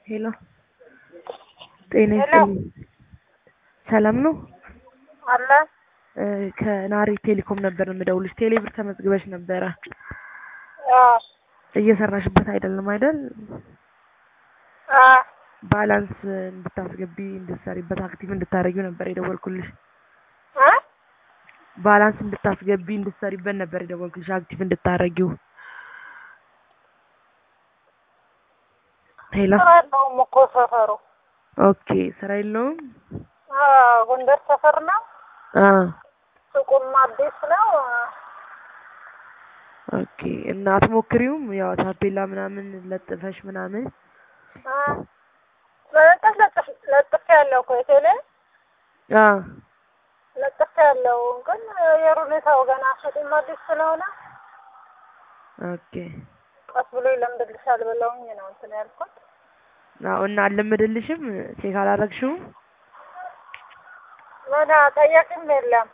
ሄሎ ጤና ይስጥልኝ። ሰላም ነው? አለ እ ከናሪ ቴሌኮም ነበር የምደውልሽ። ቴሌብር ተመዝግበሽ ነበረ። አዎ እየሰራሽበት አይደለም አይደል? አዎ ባላንስ እንድታስገቢ እንድትሰሪበት አክቲቭ እንድታረጊው ነበር የደወልኩልሽ። እ ባላንስ እንድታስገቢ እንድትሰሪበት ነበር የደወልኩልሽ አክቲቭ እንድታረጊው። ሄሎ ስራ የለውም እኮ ሰፈሩ። ኦኬ፣ ስራ የለውም። አዎ ጎንደር ሰፈር ነው። አ ሱቁም አዲስ ነው። ኦኬ። እና አትሞክሪውም? ያው ታፔላ ምናምን ለጥፈሽ ምናምን እ ለጥፍ ለጥፍ ለጥፍ ያለው እኮ የቴሌ አ ለጥፍ ያለው ግን የአየር ሁኔታው ገና ሱቁም አዲስ ስለሆነ ኦኬ። ቀስ ብሎ ይለምድልሻል ብለውኝ ነው እንትን ያልኩት። አዎ። እና አልለመደልሽም? ቼክ አላረግሽውም? ምን ጠያቂም የለም።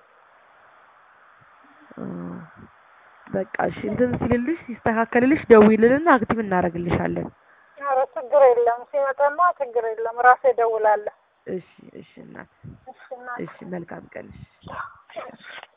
አ በቃ እሺ፣ እንትን ሲልልሽ ሲስተካከልልሽ ደውይልንና አክቲቭ እናደርግልሻለን። ኧረ ችግር የለም ሲመጣማ ችግር የለም ራሴ እደውላለሁ። እሺ፣ እሺ እናት፣ እሺ እናቴ። እሺ መልካም ቀን። እሺ።